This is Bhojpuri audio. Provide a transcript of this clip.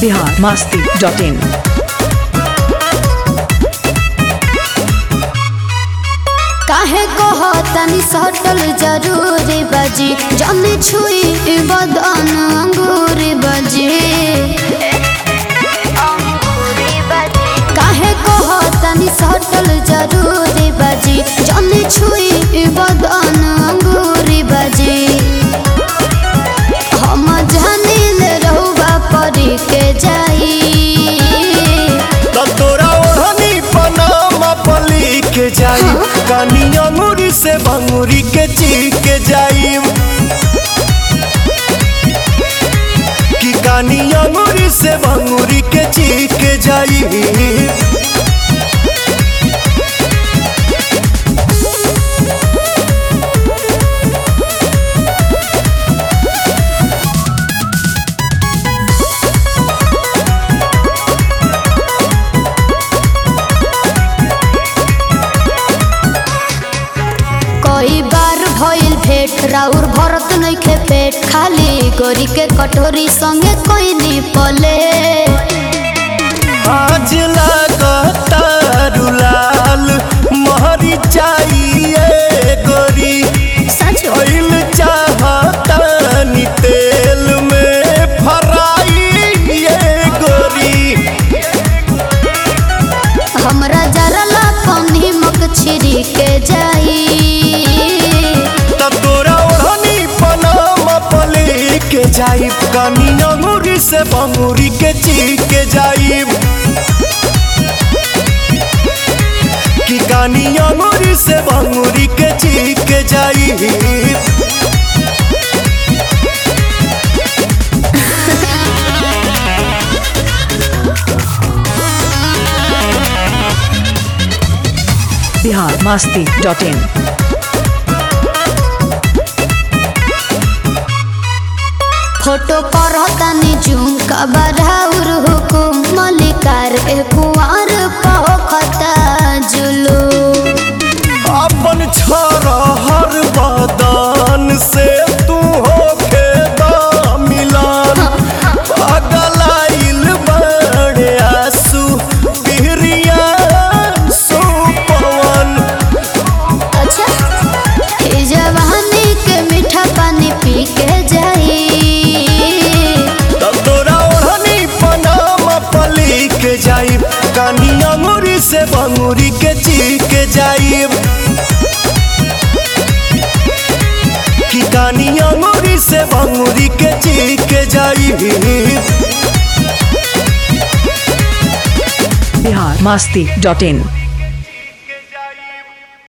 बिहार मस्ती डॉट इन काहे कह तनी सटल जरूरी बजी जल्दी छुई बदन अंगूरी बजी काहे कह तनी सटल जरूरी बजी जल्दी छुई बदन अंगूरी बजी हम जानिल रहुबा परी के जाई त तोरा ओढ़नी पनामा पली के जाई कानी अंगूरी से भंगूरी के चीख के जाई कि कानी अंगूरी से भंगूरी के चीख के जाई कई बार भइल भेट राउर भरत नइखे पेट खाली गोरी के कटोरी संगे कोई नी पले आज लागता रुलाल महरी चाहिए गोरी सच ऑयल चाहता नी तेल में फराई ये गोरी हमरा जरा ला कौनी मक छिरी के जाई तब तोरा ओढ़नी पनामा पले के जाइब कानी अंगूरी से बंगूरी के चीख के जाइब कि कानी अंगूरी से बंगूरी के चीख के जाइब Bihar Masti dot in photo पर तनी जूम कबराउर हुकुम मलिकार ए कुंवर पखता जुलू अपन छोरा हर बदन से तू होके दा मिलान पगलाइल बड़े आंसू बिहरिया सुपवन अच्छा ई जवानी के मीठा पानी पी के जाई तब तोरा ओढ़नी पनामा पली के जाइब कानी अंगूरी से बंगूरी के चीख के जाइब कि कानी अंगूरी से बंगूरी के चीख के जाइब बिहार मस्ती डॉट इन